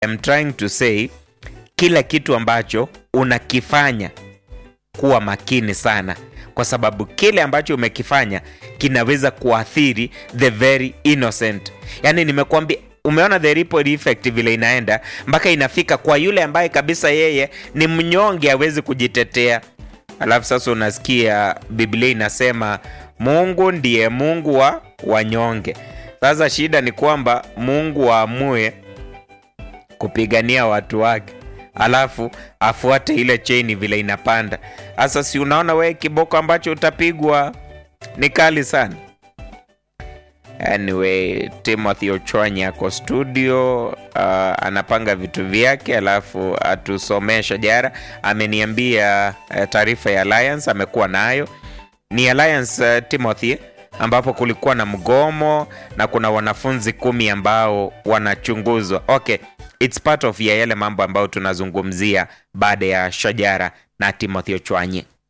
I'm trying to say kila kitu ambacho unakifanya kuwa makini sana kwa sababu kile ambacho umekifanya kinaweza kuathiri the very innocent yaani nimekuambia umeona the ripple effect vile inaenda mpaka inafika kwa yule ambaye kabisa yeye ni mnyonge hawezi kujitetea alafu sasa unasikia biblia inasema mungu ndiye mungu wa wanyonge sasa shida ni kwamba mungu waamue kupigania watu wake alafu afuate ile cheni vile inapanda sasa si unaona wewe kiboko ambacho utapigwa ni kali sana anyway timothy ochwanyi ako studio uh, anapanga vitu vyake alafu atusomee shajara ameniambia uh, taarifa ya alliance amekuwa nayo ni alliance uh, timothy ambapo kulikuwa na mgomo na kuna wanafunzi kumi ambao wanachunguzwa okay its part of ya yale mambo ambayo tunazungumzia baada ya shajara na timothy ochwanyi